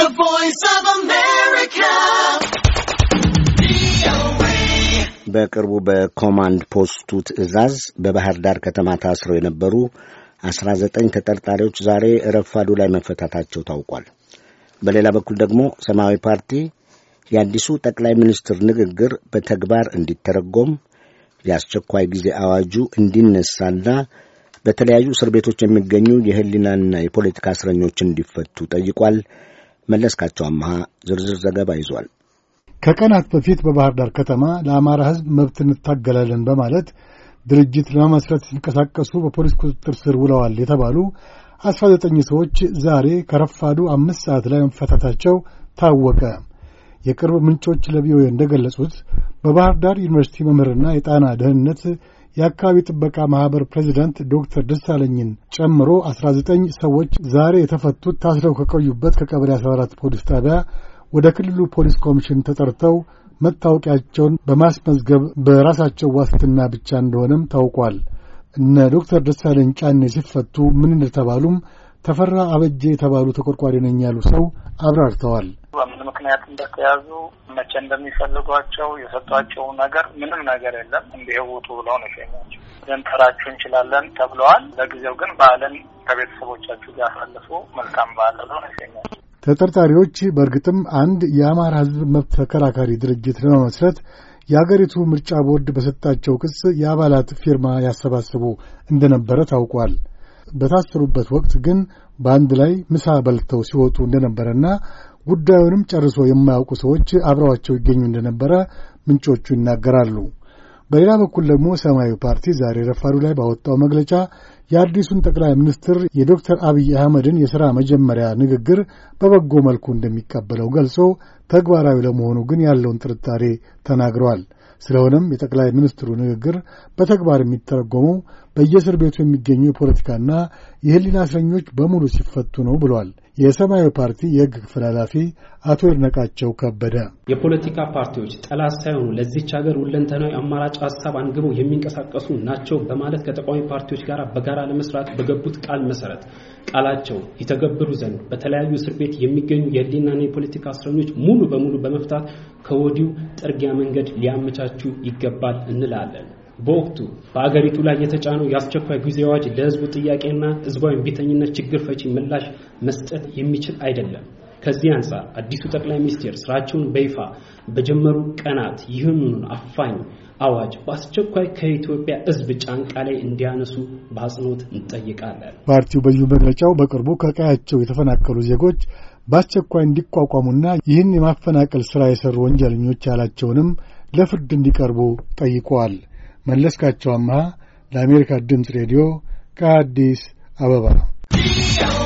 voice of America. በቅርቡ በኮማንድ ፖስቱ ትዕዛዝ በባህር ዳር ከተማ ታስረው የነበሩ አስራ ዘጠኝ ተጠርጣሪዎች ዛሬ ረፋዱ ላይ መፈታታቸው ታውቋል። በሌላ በኩል ደግሞ ሰማያዊ ፓርቲ የአዲሱ ጠቅላይ ሚኒስትር ንግግር በተግባር እንዲተረጎም የአስቸኳይ ጊዜ አዋጁ እንዲነሳና በተለያዩ እስር ቤቶች የሚገኙ የሕሊናና የፖለቲካ እስረኞች እንዲፈቱ ጠይቋል። መለስካቸው አመሃ ዝርዝር ዘገባ ይዟል። ከቀናት በፊት በባህር ዳር ከተማ ለአማራ ሕዝብ መብት እንታገላለን በማለት ድርጅት ለመመስረት ሲንቀሳቀሱ በፖሊስ ቁጥጥር ስር ውለዋል የተባሉ አስራ ዘጠኝ ሰዎች ዛሬ ከረፋዱ አምስት ሰዓት ላይ መፈታታቸው ታወቀ። የቅርብ ምንጮች ለቪኦኤ እንደገለጹት በባህር ዳር ዩኒቨርሲቲ መምህርና የጣና ደህንነት የአካባቢ ጥበቃ ማኅበር ፕሬዚዳንት ዶክተር ደሳለኝን ጨምሮ አስራ ዘጠኝ ሰዎች ዛሬ የተፈቱት ታስረው ከቆዩበት ከቀበሌ አስራ አራት ፖሊስ ጣቢያ ወደ ክልሉ ፖሊስ ኮሚሽን ተጠርተው መታወቂያቸውን በማስመዝገብ በራሳቸው ዋስትና ብቻ እንደሆነም ታውቋል። እነ ዶክተር ደሳለኝ ጫኔ ሲፈቱ ምን እንደተባሉም ተፈራ አበጄ የተባሉ ተቆርቋሪ ነኝ ያሉ ሰው አብራርተዋል። በምን ምክንያት እንደተያዙ መቼ እንደሚፈልጓቸው የሰጧቸው ነገር ምንም ነገር የለም። እንዲህ ውጡ ብለው ነው የሸኟቸው። ልንጠራችሁ እንችላለን ተብለዋል። ለጊዜው ግን በዓልን ከቤተሰቦቻችሁ ጋር አሳልፉ፣ መልካም በዓል ብለው ነው የሸኟቸው። ተጠርጣሪዎች በእርግጥም አንድ የአማራ ሕዝብ መብት ተከራካሪ ድርጅት ለመመስረት የአገሪቱ ምርጫ ቦርድ በሰጣቸው ክስ የአባላት ፊርማ ያሰባስቡ እንደነበረ ታውቋል። በታሰሩበት ወቅት ግን በአንድ ላይ ምሳ በልተው ሲወጡ እንደነበረና ጉዳዩንም ጨርሶ የማያውቁ ሰዎች አብረዋቸው ይገኙ እንደነበረ ምንጮቹ ይናገራሉ። በሌላ በኩል ደግሞ ሰማያዊ ፓርቲ ዛሬ ረፋዱ ላይ ባወጣው መግለጫ የአዲሱን ጠቅላይ ሚኒስትር የዶክተር አብይ አህመድን የሥራ መጀመሪያ ንግግር በበጎ መልኩ እንደሚቀበለው ገልጾ ተግባራዊ ለመሆኑ ግን ያለውን ጥርጣሬ ተናግረዋል። ስለሆነም የጠቅላይ ሚኒስትሩ ንግግር በተግባር የሚተረጎመው በየእስር ቤቱ የሚገኙ የፖለቲካና የሕሊና እስረኞች በሙሉ ሲፈቱ ነው ብሏል። የሰማያዊ ፓርቲ የሕግ ክፍል ኃላፊ አቶ ይድነቃቸው ከበደ የፖለቲካ ፓርቲዎች ጠላት ሳይሆኑ ለዚች ሀገር ሁለንተናዊ አማራጭ ሀሳብ አንግበው የሚንቀሳቀሱ ናቸው በማለት ከተቃዋሚ ፓርቲዎች ጋር በጋራ ለመስራት በገቡት ቃል መሰረት ቃላቸው ይተገብሩ ዘንድ በተለያዩ እስር ቤት የሚገኙ የሕሊናና የፖለቲካ እስረኞች ሙሉ በሙሉ በመፍታት ከወዲሁ ጥርጊያ መንገድ ሊያመቻቹ ይገባል እንላለን። በወቅቱ በአገሪቱ ላይ የተጫነው የአስቸኳይ ጊዜ አዋጅ ለሕዝቡ ጥያቄና ሕዝባዊ እምቢተኝነት ችግር ፈቺ ምላሽ መስጠት የሚችል አይደለም። ከዚህ አንጻር አዲሱ ጠቅላይ ሚኒስትር ስራቸውን በይፋ በጀመሩ ቀናት ይህንኑን አፋኝ አዋጅ በአስቸኳይ ከኢትዮጵያ ሕዝብ ጫንቃ ላይ እንዲያነሱ በአጽንኦት እንጠይቃለን። ፓርቲው በዚሁ መግለጫው በቅርቡ ከቀያቸው የተፈናቀሉ ዜጎች በአስቸኳይ እንዲቋቋሙና ይህን የማፈናቀል ሥራ የሠሩ ወንጀለኞች ያላቸውንም ለፍርድ እንዲቀርቡ ጠይቀዋል። መለስካቸው አምሃ ለአሜሪካ ድምፅ ሬዲዮ ከአዲስ አበባ